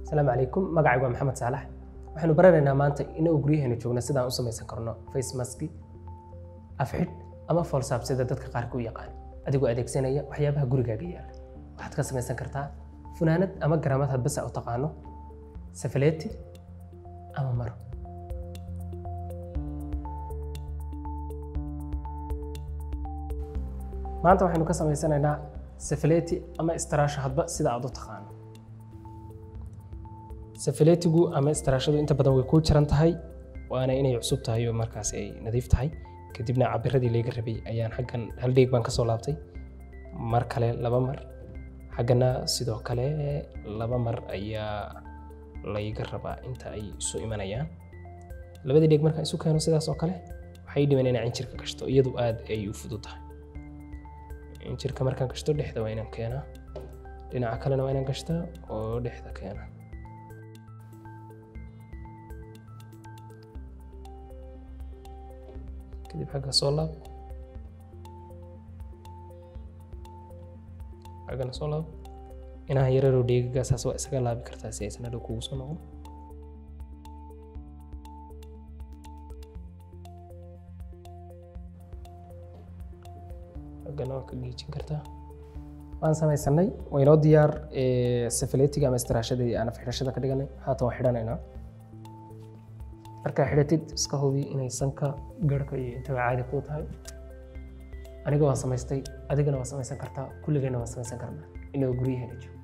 asalaamu calaykum magacaygu waa maxamed saalax waxaanu baranaynaa maanta inagoo guryaheena joogna sidaan u samaysan karno face maski afxidh ama foolsaab sida dadka qaarka u yaqaan adigoo adeegsanaya waxyaabaha gurigaaga yaala waxaad ka samaysan kartaa funaanad ama garamad hadbasa u taqaano safaleeti ama maro maanta waxaynu ka samaysanaynaa safaleeti ama istaraasho hadba sida aad u taqaano safaleetigu ama istaraashadu inta badan way kuu jiran tahay waana inay cusub tahay oo markaas ay nadiif tahay kadibna cabiradii layga rabay ayaan xaggan hal dheeg baan kasoo laabtay mar kale laba mar xaggana sidoo kale laba mar ayaa layga rabaa inta ay isu imanayaan labadii dheeg markaan isu keeno sidaas oo kale waxay dhiman inaan injirka gashto iyadu aad ay u fudud tahay injirka markaan gashto dhexda waa inaan keenaa dhinaca kalena waa inaan gashtaa oo dhexda keena kadib xagga soo laab xaggana soo laab inaha yararoo dheegagaasaas waa isaga laabi kartaa si aysan hadhow kugu soo noqon xaggana waa ka giijin kartaa waan samaysanay waynoo diyaar safaletiga ama istiraashadii aan afxidhashada ka dhiganay haatan waa xidhanaynaa markaa xidhatid iska hubi inay sanka garhka iyo intaba caadi kuu tahay aniga waa samaystay adigana waa samaysan kartaa kulligeenna waa samaysan karnaa inagoo guryaheena joogo